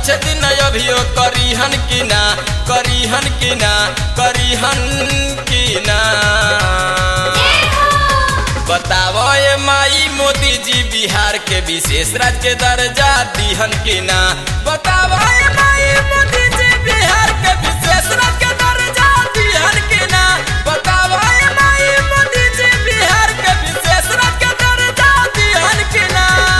अच्छे दिन अभियो करीहन की ना करीहन की ना करीहन की ना बताओ ये माई मोदी जी बिहार के विशेष राज्य के दर्जा दिहन की ना बताओ ये माई मोदी जी बिहार के विशेष राज्य के दर्जा दिहन की ना बताओ ये माई मोदी जी बिहार के विशेष राज्य के दर्जा दिहन की ना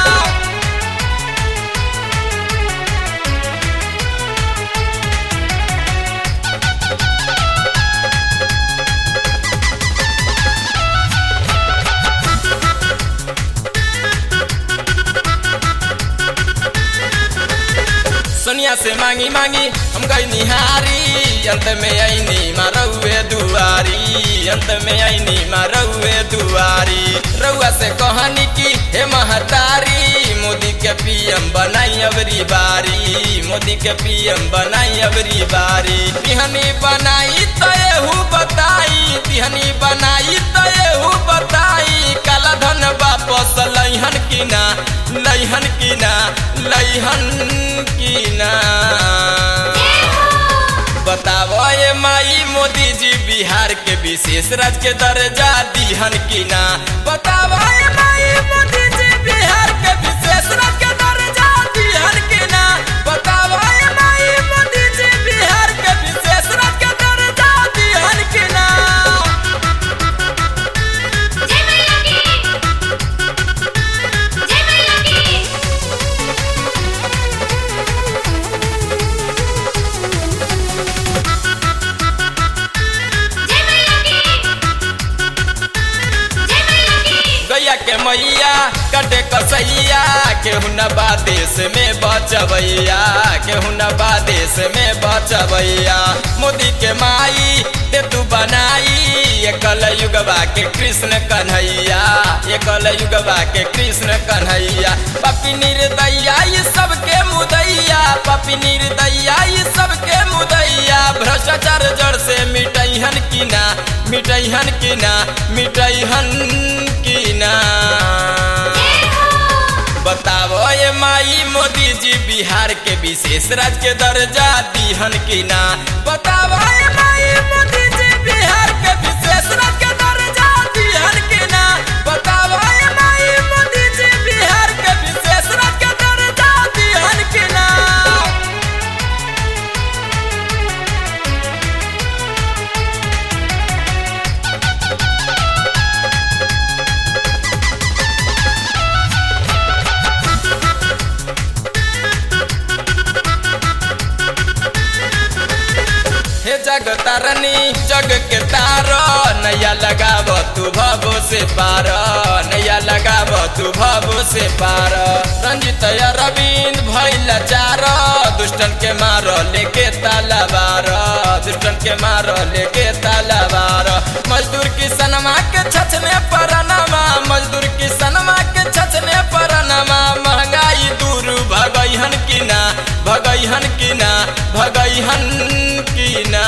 सोनिया से मांगी मांगी हम गई निहारी अंत में आईनी मारौए दुआरी अंत में आईनी मारौए दुआरी रउआ से कहानी की हे महतारी मोदी के पीएम बनाई अबरी बारी मोदी के पीएम बनाई अबरी बारी तिहनी बनाई तो एहू बताई तिहनी बनाई तो एहू बताई काला धन वापस लैहन की ना लैहन की ना लैहन की ना बताओ ये माई मोदी जी बिहार के विशेष राज्य के दर्जा दिहन की ना बताओ ये माई मोदी जी बिहार के विशेष राज्य के दर्जा दिहन की ना बताओ ये माई मोदी जी बिहार के विशेष राज्य के दर्जा दिहन की ना जय मैया की जय मैया की जय मैया की जय मैया की गैया के मैया कटे कसैया केहू न बा देश में बचबैया केहू न बा देश में बचबैया मोदी के माई दे तू बनाई ये कल युगवा के कृष्ण कन्हैया ये कल युगवा के कृष्ण कन्हैया पपी निर्दैया ये सबके मुदैया पपी निर्दैया ये सबके मुदैया भ्रष्टाचार जड़ से मिटैहन की ना मिटैहन की ना मिटैहन की ना बताओ ये माई मोदी जी बिहार के विशेष राज्य के दर्जा दिहन की ना बताओ ये माई मोदी जी बिहार के विशेष राज्य के दर्जा दिहन की ना बताओ ये माई मोदी जी बिहार के विशेष राज्य के दर्जा दिहन की ना हे जग तारनी जग के तार नैया लगाब तू भवो से पार नैया लगाब तू भवो से पार रंजित अरविंद भैल चार दुष्टन के मार लेके तालाबार दुष्टन के मार लेके तालाबार मजदूर किसनमा के छछने परनमा मजदूर किसनमा के छछने परनमा महंगाई दूर भगैहन की ना भगैहन की ना भगैहन की ना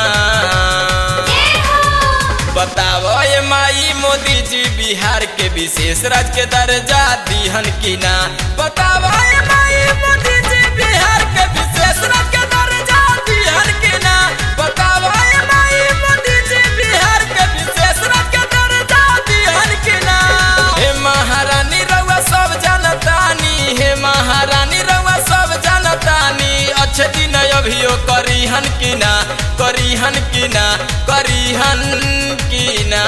बताओ ये माई मोदी जी बिहार के विशेष राज्य के दर्जा दिहन की ना बताओ ये माई मोदी जी बिहार के विशेष राज्य के दर्जा दिहन की ना बताओ ये माई मोदी जी बिहार के विशेष राज्य के दर्जा दिहन की ना हे महारानी रउआ सब जानतानी हे महारानी रउआ सब जानतानी अच्छे दिन अभियो करीहन की ना करीहन की ना करीहन की ना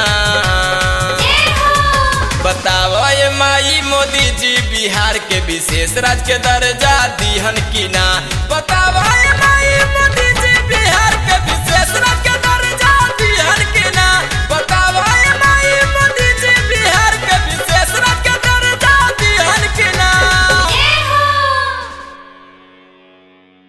बताओ ये माई मोदी जी बिहार के विशेष राज्य के दर्जा दिहन की ना बताओ ये